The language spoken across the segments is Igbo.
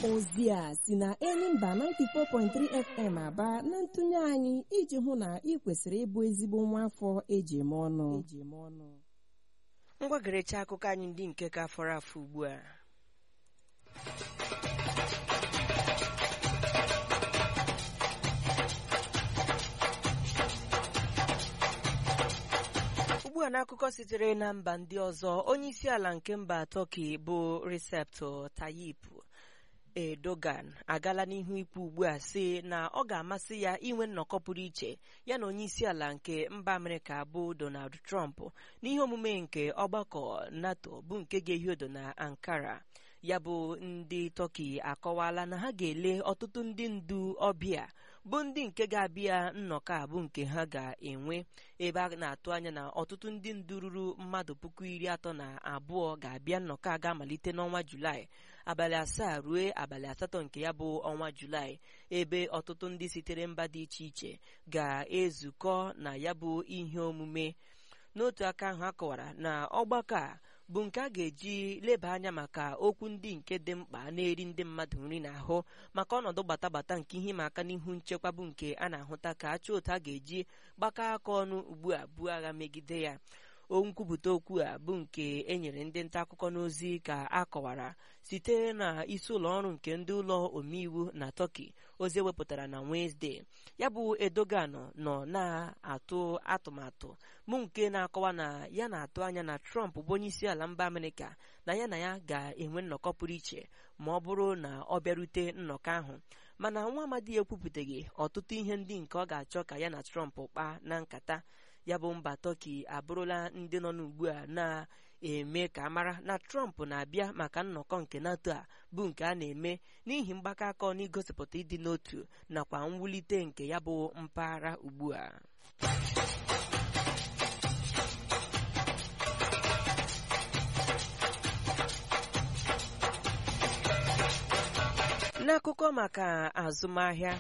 ozi a si na Enyimba 94.3 FM aba na ntụnye anyị iji hụ na ị kwesịrị ịbụ ezigbo nwa afọ eji eme ọnụ ngwa gerecha akụkọ anyị ndị nke ka fọrọ afọ ugbu a ugbu a n'akụkọ sitere na mba ndị ọzọ onye isi ala nke mba Turkey bụ Recep Tayyip Erdogan agala n'ihu ikwu ugbu a sị na ọ ga-amasị ya inwe nnọkọ pụrụ iche ya na onye isi ala nke mba Amerịka bụ Donald Trump n'ihe omume nke ọgbakọ NATO bụ nke ga-ehi odo na Ankara ya bụ ndị Turkey akọwala na ha ga-ele ọtụtụ ndị ndu ọbịa bụ ndị nke ga-abịa nnọkọ a bụ nke ha ga-enwe ebe a na-atụ anya na ọtụtụ ndị ndu ruru mmadụ puku iri atọ na abụọ ga-abịa nnọkọ a ga-amalite n'ọnwa Julaị abalị asaa ruo abalị asatọ nke ya bụ ọnwa Julaị ebe ọtụtụ ndị sitere mba dị iche iche ga-ezukọ na ya bụ ihe omume n'otu aka ahụ akọwara na ọgbakọ a bụ nke a ga-eji leba anya maka okwu ndị nke dị mkpa na-eri ndị mmadụ nri n'ahụ maka ọnọdụ gbatagbata nke ihe ịma aka n'ihu nchekwa bụ nke a na-ahụta ka achọ otu a ga-eji gbakọ aka ọnụ ugbu a buo agha megide ya nkwupụta okwu a bụ nke e nyere ndị nta akụkọ n'ozi ka a kọwara site na isi ụlọ ọrụ nke ndị ụlọ omeiwu na Turkey ozi ewepụtara na Wednesday ya bụ Erdogan nọ na-atụ atụmatụ mụ nke na-akọwa na ya na-atụ anya na Trump bụ onye isi ala mba Amerịka na ya na ya ga-enwe nnọkọ pụrụ iche ma ọ bụrụ na ọ bịarute nnọkọ ahụ mana nwa amadi ekwupụtaghị ọtụtụ ihe ndị nke ọ ga-achọ ka ya na Trump kpaa na nkata ya bụ mba Turkey abụrụla ndị nọ n'ugbu a na-eme ka mara na Trump na-abịa maka nnọkọ nke NATO a bụ nke a na-eme n'ihi mgbakọ aka ọnụ igosipụta ịdị n'otu nakwa mwulite nke ya bụ mpaghara ugbu a n'akụkọ maka azụmahịa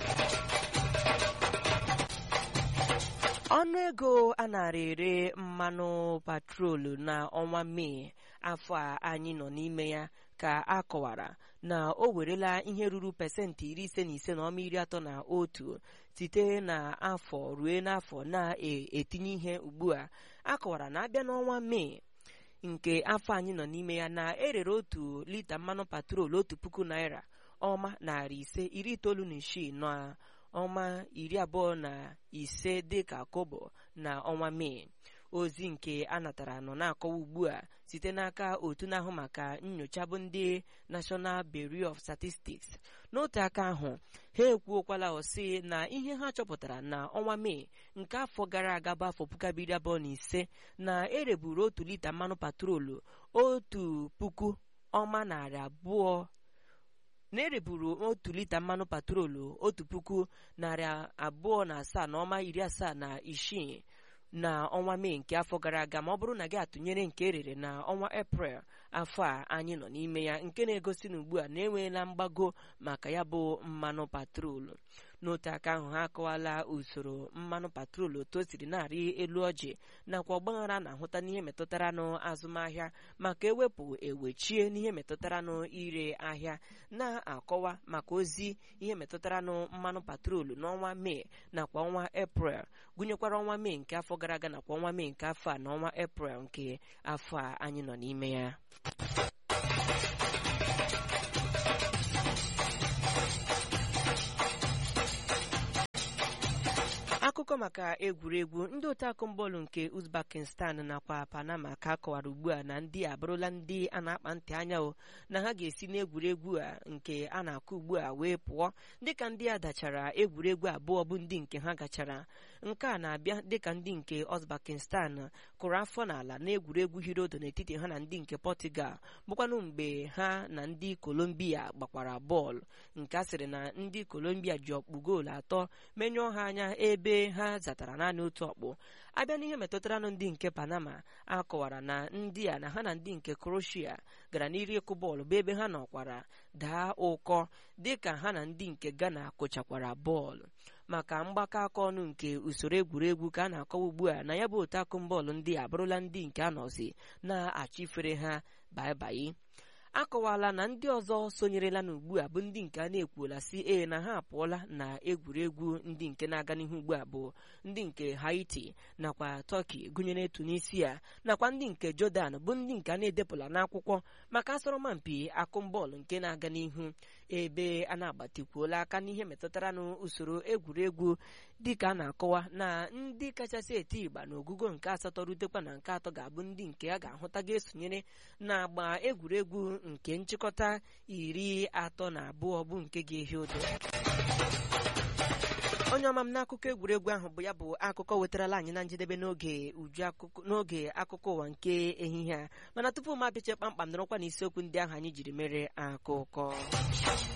ọnụ ego a nara ere mmanụ patrolu n'ọnwa mee afọ a anyị nọ n'ime ya ka a kọwara na o werela ihe ruru pesentị iri ise na ise na ọma iri atọ na otu site n'afọ ruo n'afọ na-etinye ihe ugbu a a kọwara na abịa n'ọnwa mee nke afọ anyị nọ n'ime ya na erere otu lita mmanụ patrolu otu puku naira ọma narị ise iri itoolu na isii na ọnwa iri abụọ na ise dịka kobo na ọnwa mee ozi nke a natara nọ na-akọwa ugbu a site n'aka otu na-ahụ maka nyocha bụ ndị National Bureau of Statistics n'otu aka ahụ ha ekwuokwala ọsị na ihe ha chọpụtara na ọnwa mee nke afọ gara aga bụ afọ puku abiri abụọ na ise na ereburu otu lita mmanụ patrolu otu puku ọma narị abụọ na-ereburu otu lita mmanụ patrolu otu puku narị abụọ na asaa na ọma iri asaa na isii na ọnwa mee nke afọ gara aga ma ọ bụrụ na gị atụnyere nke erere na ọnwa eprel afọ a anyị nọ n'ime ya nke na-egosi na ugbu a na-enweela mgbago maka ya bụ mmanụ patrolu n'otu aka ahụ ha akọwala usoro mmanụ patrolu otu o siri na-arị elu ọjị nakwa ọgbaghara na-ahụta n'ihe metụtara n'azụmahịa maka ewepụ ewechie n'ihe metụtara n'ire ahịa na-akọwa maka ozi ihe metụtara na mmanụ patrolu n'ọnwa mee nakwa ọnwa eprel gụnyekwara ọnwa mee nke afọ gara aga nakwa ọnwa mee nke afọ a na ọnwa eprel nke afọ a anyị nọ n'ime ya akụkọ maka egwuregwu ndị otakụ bọọlụ nke Uzbekistan nakwa Panama ka akọwara ugbu a na ndị abụrụla ndị a na-akpa ntị anya o na ha ga-esi n'egwuregwu a nke a na-akụ ugbu a wee pụọ dịka ndị a dachara egwuregwu abụọ bụ ndị nke ha gachara nke a na-abịa dịka ndị nke Uzbekistan kụrụ afọ n'ala n'egwuregwu hirodo n'etiti ha na ndị nke Portugal bụkwanụ mgbe ha na ndị Colombia gbakwara bọọlụ nke a sịrị na ndị Colombia ji ọkpụ goolu atọ menyụọ ha anya ebe ha zatara naanị otu ọkpụ abịa n'ihe metụtaranụ ndị nke Panama akọwara na ndị a na ha na ndị nke Croatia gara n'iri ịkụ bọọlụ bụ ebe ha nọkwara daa ụkọ dịka ha na ndị nke Ghana kụchakwara bọọlụ maka mgbakọ aka ọnụ nke usoro egwuregwu ka a na-akọwa ugbu a na ya bụ otu akụm bọọlụ ndị a bụrụla ndị nke anọzi na-achịfere ha baibai akọwala na ndị ọzọ sonyerela n'ugbu a bụ ndị nke a na-ekwuola si e na ha apụọla na egwuregwu ndị nke na-aga n'ihu ugbu a bụ ndị nke haiti nakwa turkey gụnyere tunisia nakwa ndị nke jordan bụ ndị nke a na-edepụla n'akwụkwọ maka asọrọmpi akụmbọọlụ nke na-aga n'ihu ebe a na-agbatikwuola aka n'ihe metụtara n'usoro egwuregwu dịka a na-akọwa na ndị kachasị eti ịgba na ogugo nke asatọ rutekwa na nke atọ ga-abụ ndị nke a ga-ahụta ga-esonyere na-agba egwuregwu nke nchịkọta iri atọ na abụọ bụ nke ga-ehi ụdọ onye ọma m n'akụkọ egwuregwu ahụ bụ ya bụ akụkọ wetarala anyị na njedebe n'oge uju akụkọ n'oge akụkọ ụwa nke ehihie a mana tupu m abịache kpamkpam nọrọkwa n'isiokwu ndị ahụ anyị jiri mere akụkọ